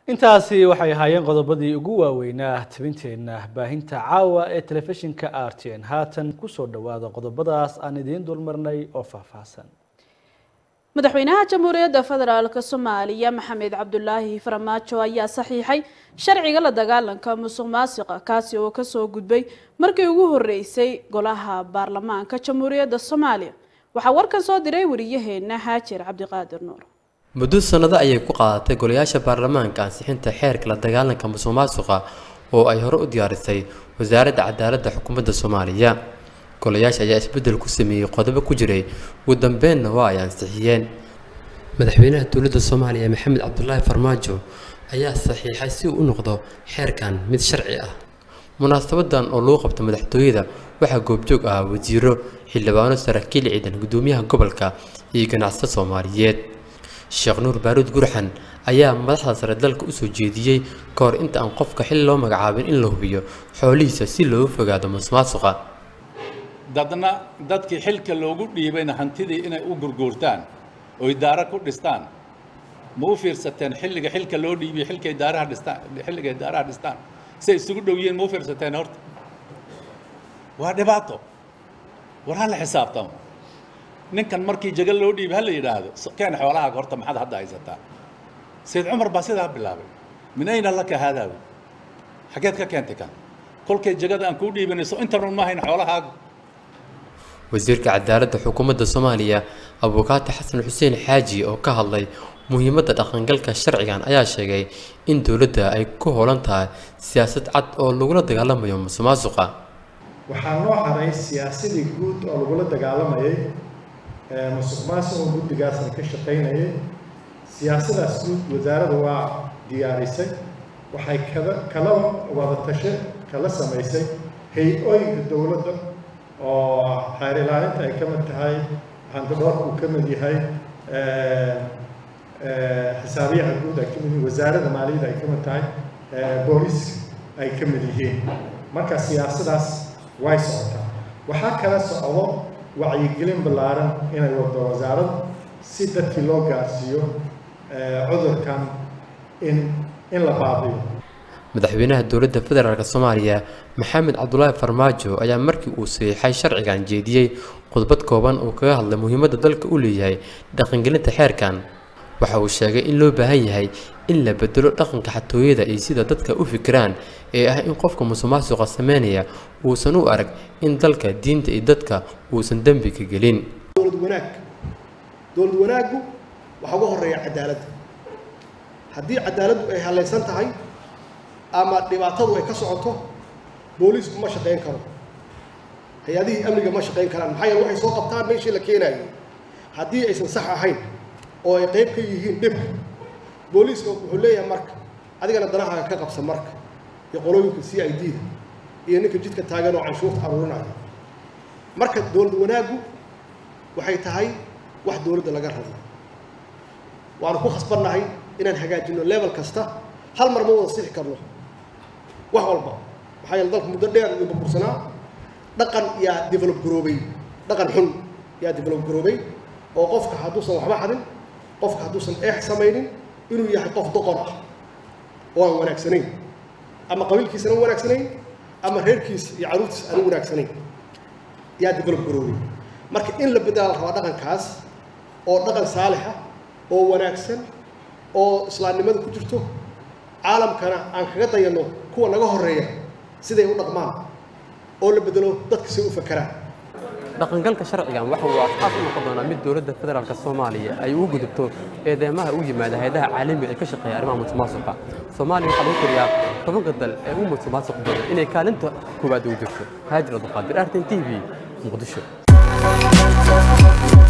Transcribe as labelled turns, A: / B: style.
A: intaasi waxay ahaayeen qodobadii ugu waaweynaa tabinteenna baahinta caawa ee telefishinka r t n haatan kusoo dhawaada qodobadaas aan idiin dulmarnay oo faahfaahsan
B: madaxweynaha jamhuuriyadda federaalk soomaaliya maxamed cabdulaahi farmaajo ayaa saxiixay sharciga la dagaalanka musuq maasiqa kaasi oo kasoo gudbay markii ugu horeysay golaha baarlamaanka jamhuuriyadda soomaaliya waxaa warkan soo diray wariyaheena haajir cabdiqaadir nuur
C: muddo sannado ayay ku qaadatay golayaasha baarlamaanka ansixinta xeerka la dagaalanka musuq maasuqa oo ay hore u diyaarisay wasaaradda cadaaladda xukuumadda soomaaliya golayaasha ayaa isbeddel ku sameeyey qodobo ku jiray ugu dambeenna waa ay ansixiyeen madaxweynaha dowladda soomaaliya maxamed cabdulaahi farmaajo ayaa saxiixay si uu u noqdo xeerkan mid sharci ah munaasabadan oo lagu qabto madaxtooyada waxaa goobjoog ahaa wasiiro xildhibaano saraakiil ciidan gudoomiyaha gobolka iyo ganacsato soomaaliyeed sheekh nuur baaruud gurxan ayaa madaxda sare dalka usoo jeediyey ka hor inta aan qofka xil loo magacaabin in la hubiyo xoolihiisa si looga fogaado musuqmaasuqa
D: dadna dadkii xilka loogu dhiibayna hantidii inay u gurguurtaan oo idaaro ku dhistaan ma u fiirsateen xilliga xilka loo dhiibiyo xilka idaaraha dhistaan xilliga idaaraha dhistaan say isugu dhow yihiin ma u fiirsateen horta waa dhibaato war ha la xisaabtamo ninkan markii jagal loo dhiibay ha la yidhaahdo keen xoolahaaga horta maxaad hadda haysataa sayid cumar baa sidaa bilaabay min ayna laka haadaawi xageed ka keentay kan kolkay jagada aan kuu dhiibanayso intan run ma hayn xoolahaaga
C: wasiirka cadaaladda xukuumadda soomaaliya abuukaati xasan xuseen xaaji oo ka hadlay muhiimadda dhaqangalka sharcigan ayaa sheegay in dowladda ay ku hoolan tahay siyaasad cad oo lagula dagaalamayo musuqmaasuqa
E: waxaa noo haray siyaasadii guud oo lagula dagaalamayay musuq maasuqa guddigaasna ka shaqaynayay siyaasadaas guud wasaaradda waa diyaarisay waxay kada kala wada tashe kala samaysay hay-ooyinka dowladda oo xeer ilaalinta ay ka mid tahay handadoorka uu ka mid yahay xisaabiyaha guud ay ka mid yihiin wasaaradda maaliyadda ay ka mid tahay booliiska ay ka mid yihiin marka siyaasadaas way socotaa waxaa kala socdo wacyigelin ballaaran inay wado wasaaradda si dadkii loo gaarsiiyo cudurkan in in la baabiyo
C: madaxweynaha dowladda federaalk soomaaliya maxamed cabdulaahi farmaajo ayaa markii uu saxiixay sharcigan jeediyey khudbad kooban oo kaga hadlay muhiimadda dalka u leeyahay dhaqangelinta xeerkan waxa uu sheegay in loo baahan yahay in la bedelo dhaqanka xatooyada iyo sida dadka u fikiraan ee ah in qofka musuqmaasuqa sameynaya uusan u arag in dalka diinta iyo dadka uusan dembi ka gelin
F: dowlad wanaag dowlad wanaaggu waxaa uga horeeya cadaaladda haddii cadaaladdu ay halaysan tahay ama dhibaatadu ay ka socoto booliisku ma shaqayn karo hay-adihii amniga ma shaqayn karaan maxaa yeele waxay soo qabtaan meeshii la keenayay haddii aysan sax ahayn oo ay qayb ka yihiin dhibka booliiska wuxuu leeyahay marka adigana danahaaga ka qabsa marka iyo qolooyinka c i d da iyo ninka jidka taagan oo canshuurta aruurinaya marka dowlad wanaaggu waxay tahay wax dowladda laga rabo waanu ku khasbannahay inaan hagaajino level kasta hal mar ma wada sixi karno wax walba maxaa yeele dalka muddo dheer iyo burbursanaa dhaqan yaa develop garoobay dhaqan xun yaa develop garoobay oo qofka hadduusan waxba xadin qofka hadduusan eex samaynin inuu yahay qof doqon ah oo aan wanaagsanayn ama qabiilkiisana wanaagsanayn ama reerkiisa iyo caruurtiisa aan wanaagsanayn yaa develop garoobay marka in la bedela la rabaa dhaqankaas oo dhaqan saalixa oo wanaagsan oo islaamnimada ku jirto caalamkana aan kaga dayanno kuwa naga horeeya siday u dhaqmaan oo la bedelo dadka si u fakeraan
C: dhaqangalka sharcigan waxa uu asaas u noqon doonaa mid dowladda federaalk soomaaliya ay ugu gudubto eedeymaha u yimaada hay-adaha caalamiga ee ka shaqeeya arrimaha musuqmaasuqa soomaaliya waxaa lagu tiriyaa tobanka dal ee ugu musuqmaasuq badan inay kaalinta koowaad ugu jirto haajir abduqaadir artin t v muqdisho